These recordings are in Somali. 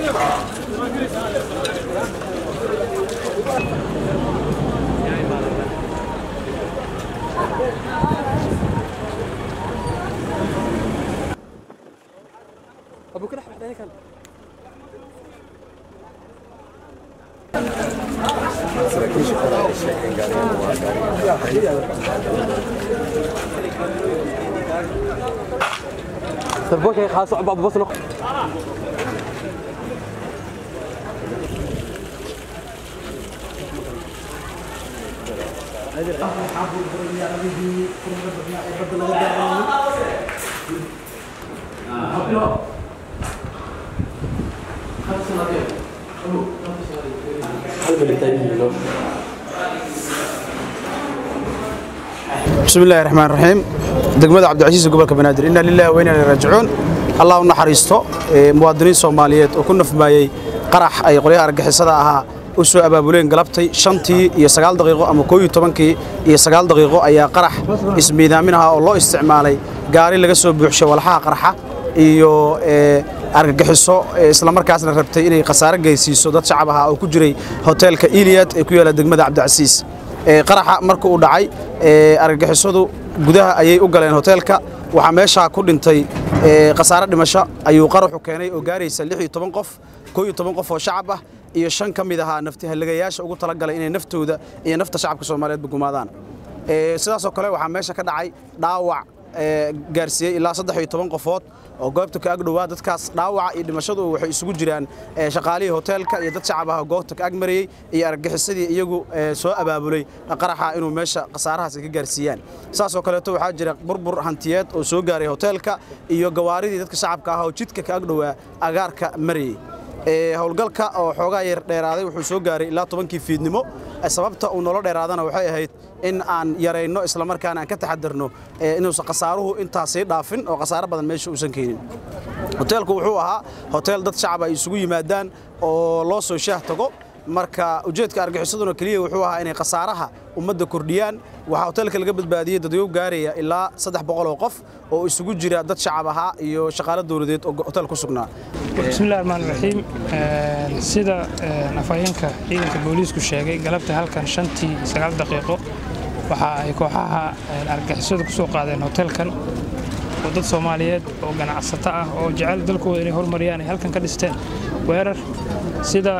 sarboolka khaaso abu basno بسم الله الرحمن الرحيم degmada cabdicasiis gobolka banaadir inna lillahi wa inna ilayhi raajicuun allah u naxariisto muwaadiniin soomaaliyeed oo ku nafmaayey qarax ay qolyaha argixisada ahaa u soo abaabuleen galabtay shantii iyo sagaal daqiiqo ama koob iyo tobankii iyo sagaal daqiiqo ayaa qarax ismiidaamin ahaa oo loo isticmaalay gaari laga soo buuxshay walxaha qarxa iyo argagixiso islamarkaasna rabtay inay khasaare geysiiso dad shacab ahaa oo ku jiray hoteelka iliyad ee ku yaala degmada cabdicasiis qaraxa marka uu dhacay argagixisadu gudaha ayay u galeen hoteelka waxaa meeshaa ku dhintay khasaare dhimasho ayuu qaraxu keenay oo gaaraysa lix iyo toban qof koo iyo toban qof oo shacab ah iyo shan ka mid ahaa naftihalagayaasha ugu talagalay inay naftooda iyo nafta shacabka soomaaliyeedba gumaadaan sidaasoo kale waxaa meesha ka dhacay dhaawac gaarsiiyey ilaa saddex iyo toban qofood oo goobta ka agdhowaa dadkaas dhaawaca iyo dhimashadu waxay isugu jiraan shaqaalihii hoteelka iyo dad shacab ah goobta ka agmarayey iyo argagixisadii iyagu soo abaabulay qaraxa inuu meesha khasaarahaas ka gaarsiiyaan saasoo kaleeto waxaa jira burbur hantiyeed oo soo gaaray hoteelka iyo gawaaridii dadka shacabka ah oo jidka ka agdhowaa agaarka marayey howlgalka oo xoogaa yar dheeraaday wuxuu soo gaaray ilaa tobankii fiidnimo sababta uu nolo dheeraadana waxay ahayd in aan yarayno islamarkaana aan ka taxadarno inuusan khasaaruhu intaasii dhaafin oo khasaaro badan meesha uusan keenin hoteelku wuxuu ahaa hoteel dad shacab ay isugu yimaadaan oo loo soo shaah tago marka ujeedka argixisaduna keliya wuxuu ahaa inay khasaaraha ummadda kordhiyaan waxaa hoteelka laga badbaadiyey dadyow gaaraya ilaa saddex boqol oo qof oo isugu jira dad shacab ahaa iyo shaqaalo dowladeed oo hotel ku sugnaa bismillahi raxmaan raxiim sida afhayeenka ciidanka booliisku sheegay galabta halkan shantii sagaal daqiiqo waxa ay kooxaha argagixisadu ku soo qaadeen hotelkan oo dad soomaaliyeed oo ganacsato ah oo jecel dalkooda inay horumariyaan ay halkan ka dhisteen weerar sida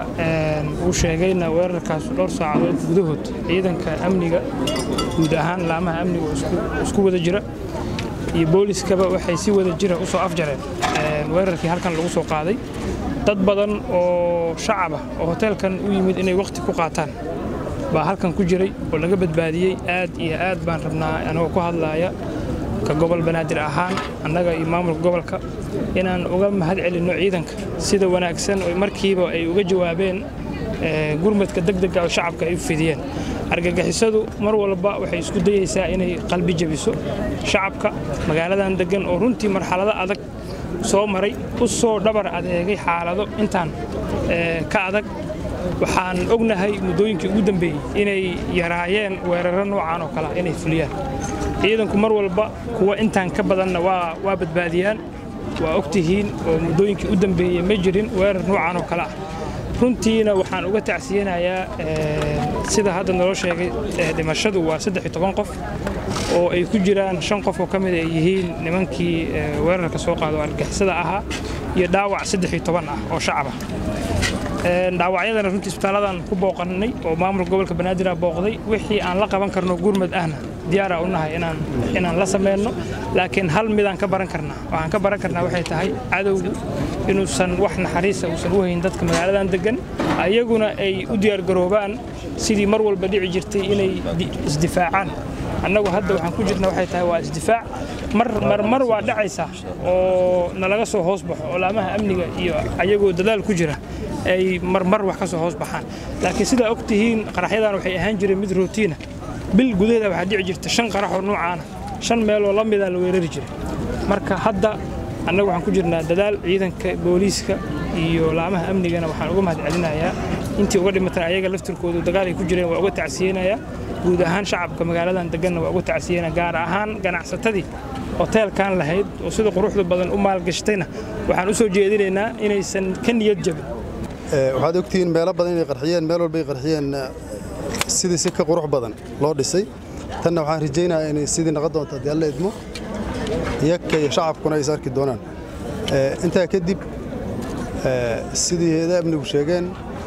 uu sheegayna weerarkaas dhowr saacadood gudahood ciidanka amniga guud ahaan laamaha amniga oo isku wada jira iyo booliskaba waxay si wada jira u soo afjareen weerarkii halkan lagu soo qaaday dad badan oo shacab ah oo hoteelkan u yimid inay wakhti ku qaataan baa halkan ku jiray oo laga badbaadiyey aad iyo aad baan rabnaa anagoo ku hadlaaya ka gobol banaadir ahaan annaga iyo maamulka gobolka inaan uga mahad celinno ciidanka sida wanaagsan oo markiiba ay uga jawaabeen gurmadka degdega oo shacabka ay u fidiyeen argagixisadu mar walba waxay isku dayeysaa inay qalbi jebiso shacabka magaaladan deggan oo runtii marxalado adag soo maray u soo dhabar adeegay xaalado intaan ka adag waxaan ognahay muddooyinkii ugu dambeeyey inay yaraayeen weeraro noocan oo kalea inay fuliyaan ciidanku mar walba kuwa intaan ka badanna waa badbaadiyaan waa ogtihiin oo muddooyinkii u dambeeyey ma jirin weerar noocan oo kale ah runtiina waxaan uga tacsiyanayaa sida hadda naloo sheegay dhimashadu waa saddex iyo toban qof oo ay ku jiraan shan qof oo ka mid ay yihiin nimankii weerarka soo qaado argixisada ahaa iyo dhaawac saddex iyo toban ah oo shacab ah dhaawacyadana runtii isbitaaladan ku booqannay oo maamulka gobolka banaadir booqday wixii aan la qaban karno gurmad ahna diyaara u nahay inaan la samayno laakiin hal midaan ka baran karnaa waxaan ka baran karnaa waxay tahay cadowgu inuusan wax naxariisa uusan u hayn dadka magaaladan deggan ayaguna ay u diyaargaroobaan sidii mar walba dhici jirtay inay isdifaacaan annagu hadda waxaan ku jirna waxay tahay waa isdifaac mar mar waa dhacaysa oo nalaga soo hoos baxo oo laamaha amniga iyo ayagoo dadaal ku jira ay marmar wax ka soo hoos baxaan laakiin sidaa og tihiin qaraxyadan waxay ahaan jireen mid rootiina bil gudaheeda waxaa dhici jirta shan qaraxoo noocaana shan meeloo la mida la weerari jiray marka hadda annagu waxaan ku jirnaa dadaal ciidanka booliiska iyo laamaha amnigana waxaan uga mahad celinayaa intii uga dhimatan ayaga laftirkoodu dagaal ay ku jireen waa uga tacsiyeynayaa guud ahaan shacabka magaaladan deganna waa uga tacsiyeynaya gaar ahaan ganacsatadii hoteelkan lahayd oo sida quruxda badan u maalgashatayna waxaan u soo jeedinaynaa inaysan ka niyad jabin waxaad ogtihiin meelo badan inay qarxiyeen meel walbay qarxiyeen sidii si ka qurux badan loo dhisay tanna waxaan rajaynayaa inay sidii naqon doonto haddii alla idmo iyaka iyo shacabkuna ay is arki doonaan intaa kadib sidii heeda amnigu sheegeen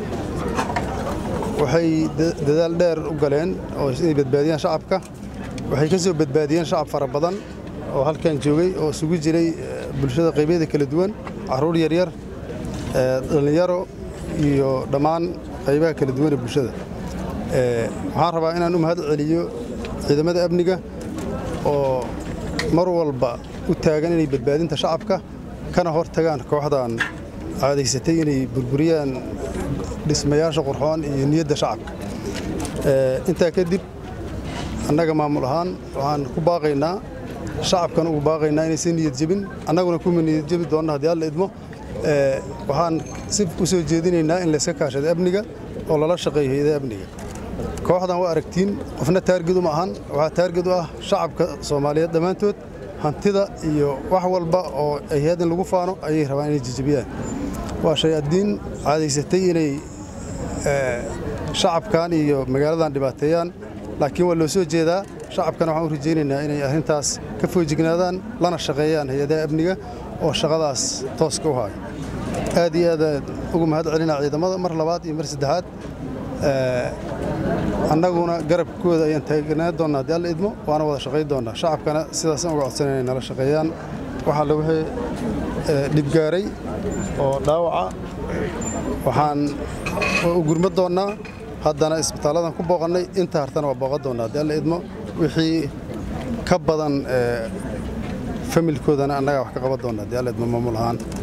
waxay dadaal dheer u galeen oo inay badbaadiyaan shacabka waxay ka soo badbaadiyeen shacab fara badan oo halkan joogay oo isugu jiray bulshada qaybyada kala duwan carruur yaryar dhallinyaro iyo dhammaan qaybaha kala duwan ee bulshada waxaan rabaa inaan u mahad celiyo ciidamada amniga oo mar walba u taagan inay badbaadinta shacabka kana hor tagaan kooxdan caadaysatay inay burburiyaan dhismayaasha qurxoon iyo niyadda shacabka intaa kadib annaga maamul ahaan waxaan ku baaqaynaa shacabkan ugu baaqaynaa inaysan niyad jebin annaguna kuma niyad jebi doonna haddii alla idmo waxaan si u soo jeedinaynaa in layska kaashado amniga oo lala shaqeeyo hayadaha amniga kooxdan waa aragtiin qofna taarged uma ahan waxaa taarged u ah shacabka soomaaliyeed dhammaantood hantida iyo wax walba oo ay hay-ad in lagu faano ayay rabaan inay jejebiyaan waa shay addiin caadaysatay inay shacabkan iyo magaaladan dhibaateeyaan laakiin waa loo soo jeedaa shacabkana waxaan u rajaynaynaa inay arrintaas ka foojignaadaan lana shaqeeyaan hay-adaha amniga oo shaqadaas tooska u haayo aad iyo aad ugu mahad celinaa ciidamada mar labaad iyo mar saddexaad annaguna garabkooda ayaan taagnaan doonnaa haddii alla idmo waana wada shaqayn doonnaa shacabkana sidaasaan uga codsanay inay nala shaqeeyaan waxaa la wixii dhibgaaray oo dhaawaca waxaan u gurma doonnaa haddana isbitaalladan ku booqannay inta hartana waa booqan doonnaa haddii alla idmo wixii ka badan familkoodana annagaa wax ka qaban doonnaa haddii alla idmo maamul ahaan